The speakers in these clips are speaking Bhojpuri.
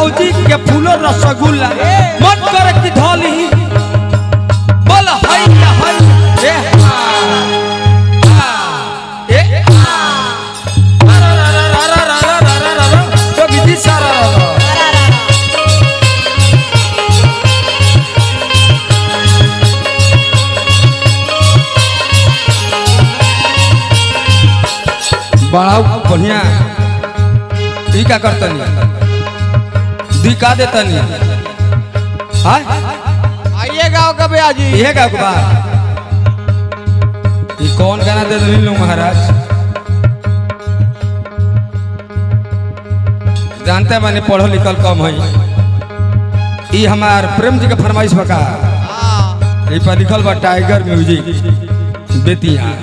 भौजी के फूलो रसगुल्ला मन करे कि धोली बोल हाय हाय ए हा हा, ए हा रा रा रा रा रा रा रा रा रा रा जोगी जी सारा रा रा बड़ा बढ़िया ई का करतनी दी का देतनी हाय आइए गाँव का भैया जी ये का बा ई कौन गाना दे रही लोग महाराज जानते माने पढ़ल लिखल कम है ई हमार प्रेम जी के फरमाइश बका हाँ ई पर लिखल बा टाइगर म्यूजिक बेतिया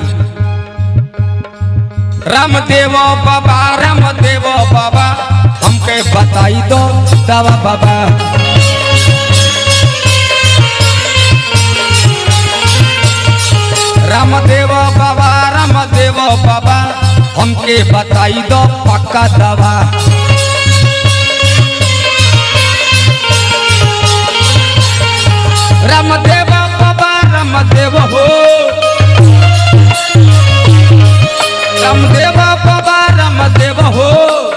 रामदेव बाबा रामदेव बाबा हमके बताई दो दवा बाबा रामदेव बाबा रामदेव बाबा हमके बताई दो पक्का दवा रामदेव बाबा रामदेव हो रामदेव बाबा रामदेव हो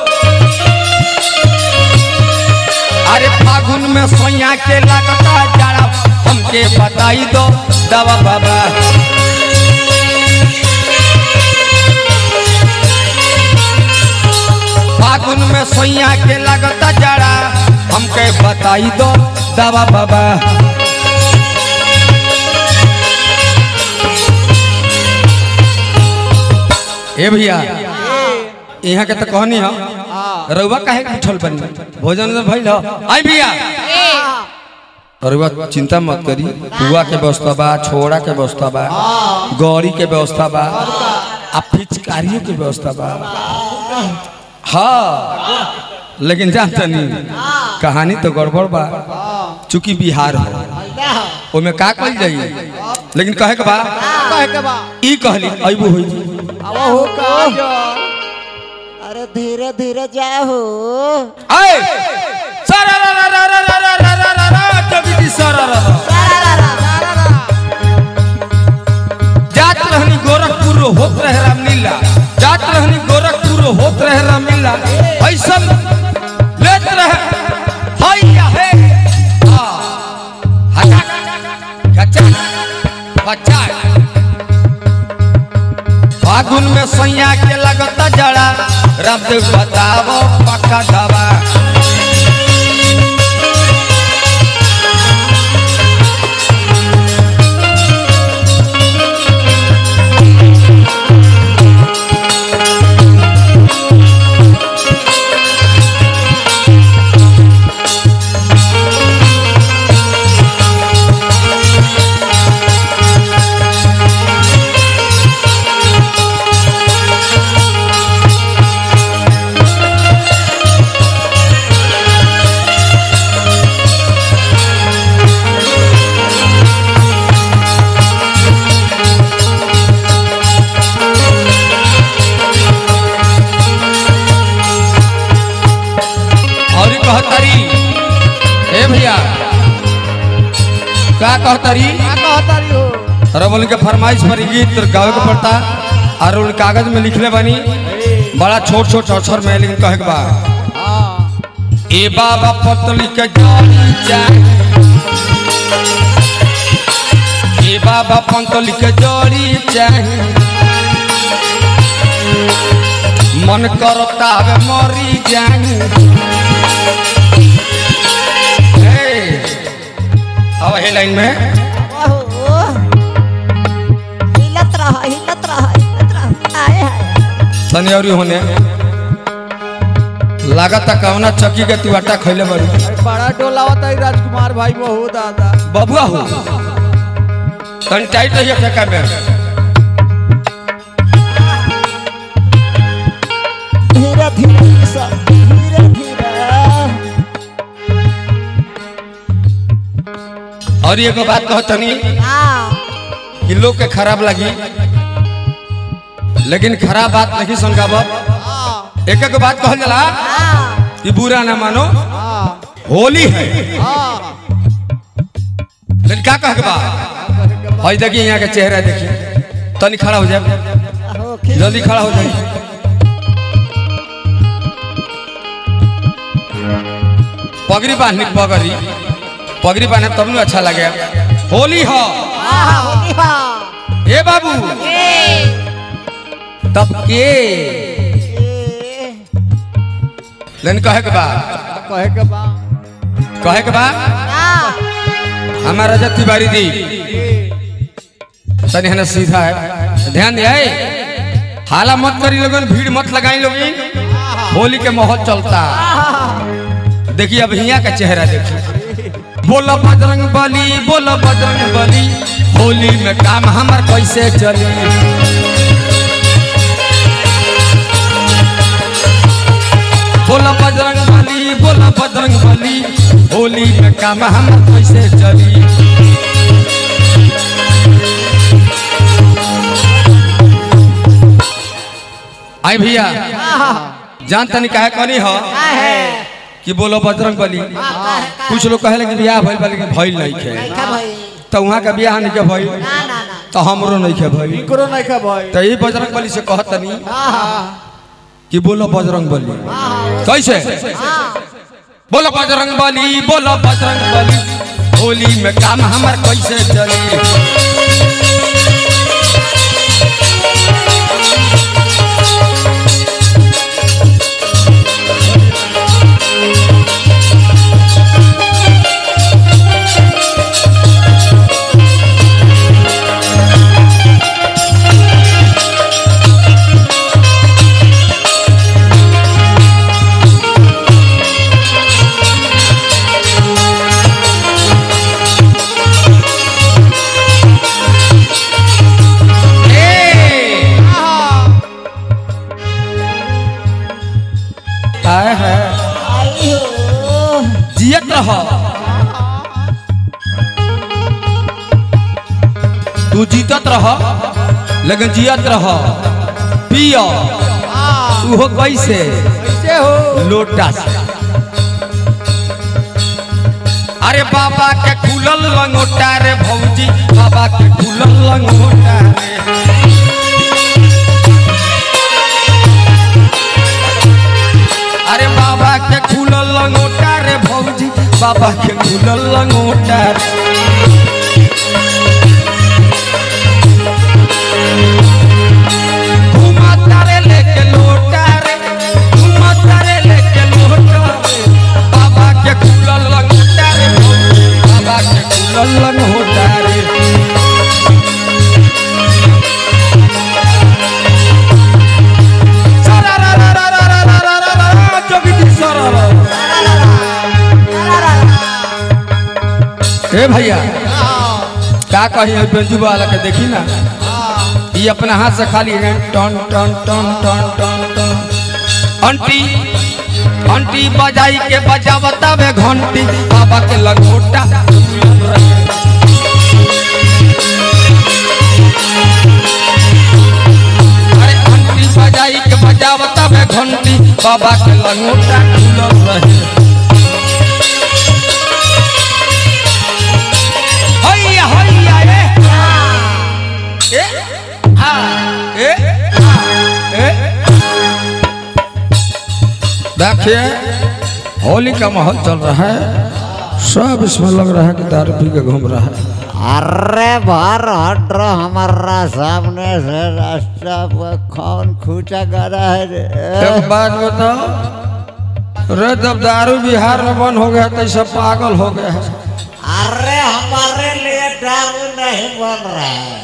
अरे फागुन में सोया के लगता जाड़ा हमके बताई दो दवा बाबा फागुन में सोया के लगता जाड़ा हमके बताई दो दवा बाबा ए भैया यहाँ के तो कहनी हो रउआ काहे के उठल बनी भोजन उधर भइल हो आई भैया रउआ चिंता मत करी बुआ के व्यवस्था बा छोड़ा के व्यवस्था बा गौरी के व्यवस्था बा आ फिचकारियों के व्यवस्था बा हाँ लेकिन जानता नहीं कहानी तो गड़बड़ बा चूंकि बिहार हो ओमे का कल जाई लेकिन कहे के बा कहे के बा ई कहली अइबू होई अब हो का जो अरे धीरे धीरे जाओ आए सारा रा रा रा रा रा रा रा रा रा कभी जी सारा रा रा जात रहनी गोरखपुर होत रहे रामलीला जात रहनी गोरखपुर होत रहे रामलीला ऐसन लेत रहे हाय या हे आ हटा गचा बच्चा फागुन में सैया के लगता जड़ा रामदेव बतावो पक्का दवा और ई कहतारी ए भैया का कहतारी क्या कहता रही हो रबल के फरमाइश पर गीत गावे के पड़ता और उन कागज में लिखले बनी बड़ा छोट छोट अक्षर में लेकिन कहे के बा हाँ ए बाबा पतली के जानी चाहे ए बाबा पतली के जोड़ी चाहे मन करता हवे मरी जाए हे, अब हे लाइन में हिलत रहा हिलत रहा हिलत रहा आए हाय तनी और होने लागत कवना चक्की के तू आटा खैले बड़ी अरे बड़ा टोला होता है राजकुमार भाई बहु दादा बबुआ हो तनी टाइट रहिए ठेका में धीरे धीरे सब धीरे धीरे और एगो बात कहो तनी हाँ कि लोग के खराब लगी लेकिन खराब बात नहीं सुनगाब हाँ एक एक बात कहल जाला हाँ कि बुरा ना मानो हाँ होली है हाँ लेकिन क्या कह के बा हई देखिए यहाँ के चेहरा देखिए तनी खड़ा हो जाए हो खिल जल्दी खड़ा हो जाए पगड़ी बांधनी पगड़ी पगड़ी बांधे तब न अच्छा लगे होली हो आहा होली हा ए बाबू ए तब के ए लेकिन कहे के बा कहे के बा कहे के बा ना हमारा रजत तिवारी दी तनी है ना सीधा है ध्यान दिया हाला मत करी लोगन भीड़ मत लगाई लोगन होली के माहौल चलता देखिए अब हिया का चेहरा देखिए बोलो बजरंग बली बोलो बजरंग बली होली में काम हमार कैसे चली बोलो बजरंग बली बोलो बजरंग बली होली में काम हमार कैसे चली आई भैया जान तनी काहे कनी हो का है कि बोलो बजरंग बली का का है का कुछ लोग कहे कि बियाह भइल बा लेकिन भइल नहीं खे नहीं खा भाई तो वहाँ का बियाह नहीं के भइल ना ना ना तो हमरो नहीं खे भइल इकरो नहीं के भाई तो ये बजरंग बली से कहत तनी हाँ कि बोलो बजरंग बली हाँ कैसे हाँ बोलो बजरंग बली बोलो बजरंग बली होली में काम हमार कैसे चली ए! आए है आई हो जियत रह तू जीतत रह लेकिन जियत रह पियो उहो कैसे कैसे हो लोटा से अरे बाबा के खुलल लंगोटा रे भौजी बाबा के खुलल लंगोटा रे अरे बाबा के खुलल लंगोटा रे भौजी बाबा के खुलल लंगोटा रे घुमाता रे लेके लोटा रे घुमाता रे लेके लोटा रे बाबा के खुलल लंगोटा रे भौजी बाबा के खुलल लंगोटा रे सारा रा रा रा रा रा रा रा रा रा जोगी जी सारा रा ए भैया का कही है बेंजू वाला के देखी ना ये अपना हाथ से खाली है टन टन टन टन टन टन अंटी अंटी बजाई के बजावता बे घंटी बाबा के लगोटा अरे अंटी बजाई के बजावता बे घंटी बाबा के लगोटा खुलल रहे हैया हैया ए ए आ ए आ ए देखिए होली का माहौल चल रहा है सब इसमें लग रहा है कि दारू पी के घूम रहा है अरे बाहर हट रहा हमारा सामने से रास्ता पर कौन खूचा गड़ा है रे एक बात बताओ रे जब दारू बिहार में बंद हो गया तो सब पागल हो गए हैं अरे हमारे लिए दारू नहीं बन रहा है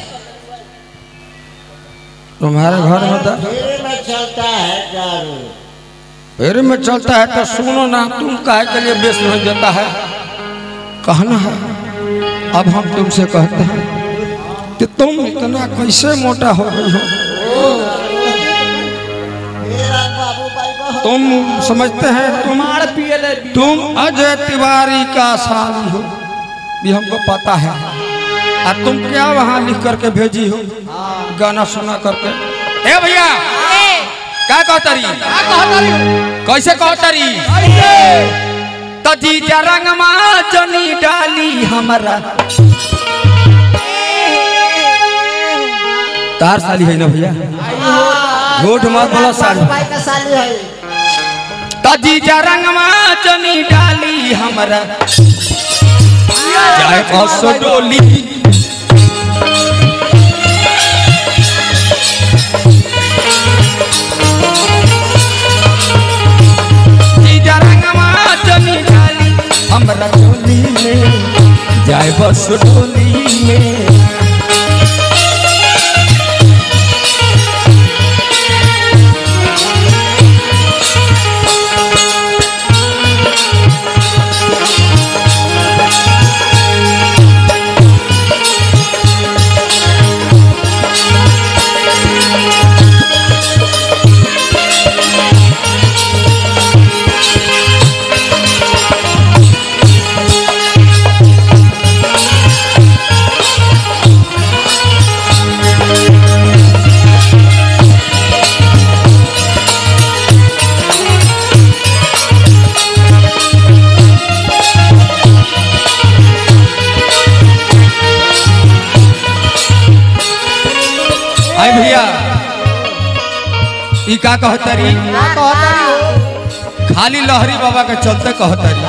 तुम्हारे घर में दा- फ्री में चलता है दारू फिर में चलता है तो सुनो ना तुम काहे के लिए बेच नहीं देता है कहना है अब हम तुमसे कहते हैं कि तुम इतना कैसे मोटा हो गई हो मेरा बाबू भाई बहुत तुम समझते हैं तुम मार पिए ले तुम अजय तिवारी का साली हो भी हमको पता है और तुम क्या वहाँ लिख करके भेजी हो गाना सुना करके ए भैया क्या कहतरी कैसे कहतरी तो जीजा रंगमा जनी डाली हमारा तार साली है ना भैया झूठ मत बोलो साली भाई का साली है तो जीजा रंगमा जनी डाली हमारा जाए बस डोली जीजा रंगमा जनी डाली हमरा डोली में जाए बस डोली में आई भैया ई का कहतरी का कहतारी हो खाली लहरी बाबा के चलते कहतरी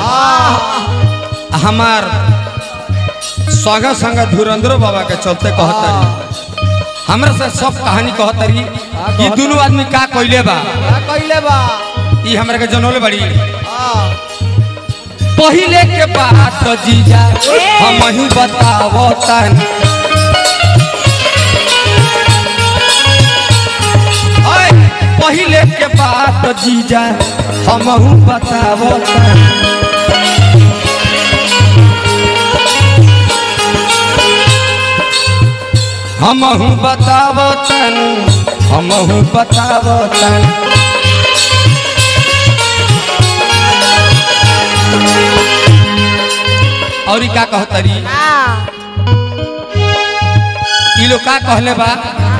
हमार संग संग धुरंधरो बाबा के चलते कहतरी हमरा से सब कहानी कहतरी ई दोनों आदमी का कइले बा का कइले बा ई हमरा के जनौले बड़ी हाँ पहिले के बात जीजा हम ही बतावतन ओए पहिले के बात जीजा हम बतावतन हम बतावतन हम बतावतन और ई का कहतरी ई लोग का कहले बा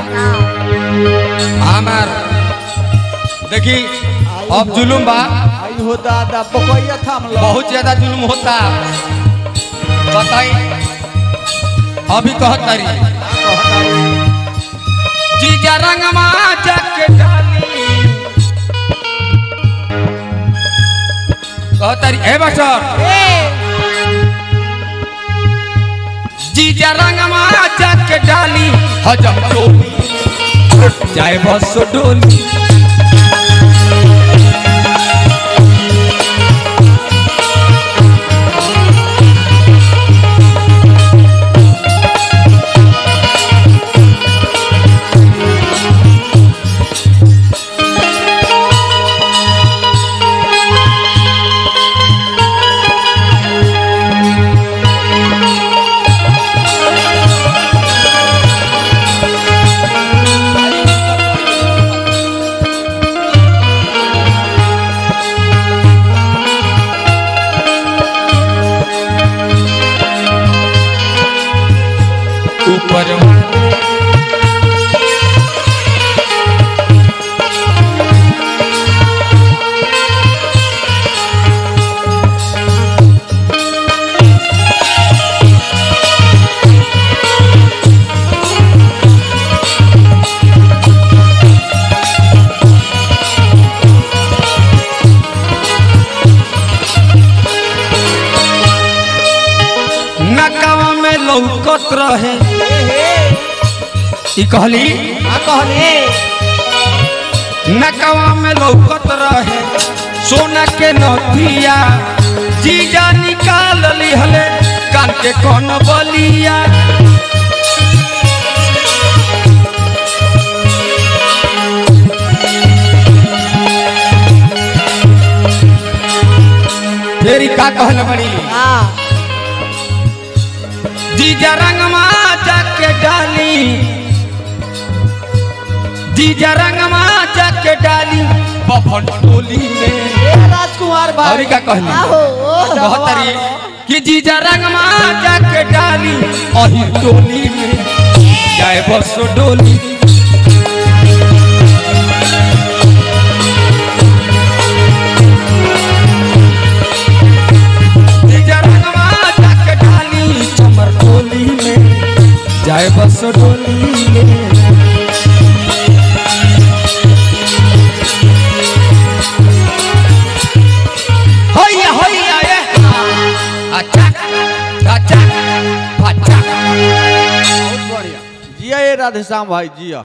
हमार देखी अब जुलुम बा आई हो दादा पकैया थाम लो बहुत ज्यादा जुलुम होता बताई अभी कहतरी जीजा रंगमा जाके डाली कहतरी ए बसर जीजा रंगमा जाके डाली हजम डोली जाए बस डोली ऊपर नकावा में लौकत रहे ई कहली का कहली नकावा में लौकत रहे सोना के नथिया जीजा निकाल लिहले कान के कौन बलिया फेरी का कहले बड़ी जीजा रंगमा जाके डाली जीजा रंगमा जाके डाली बभन टोली में ए राजकुमार भाई और का कहली कहतरी कि जीजा रंगमा जाके डाली अही टोली में जाए बसो डोली सो डोली में होइया होइया ये अच्छा अच्छा अच्छा बहुत बढ़िया जिया ये राधेश्याम भाई जिया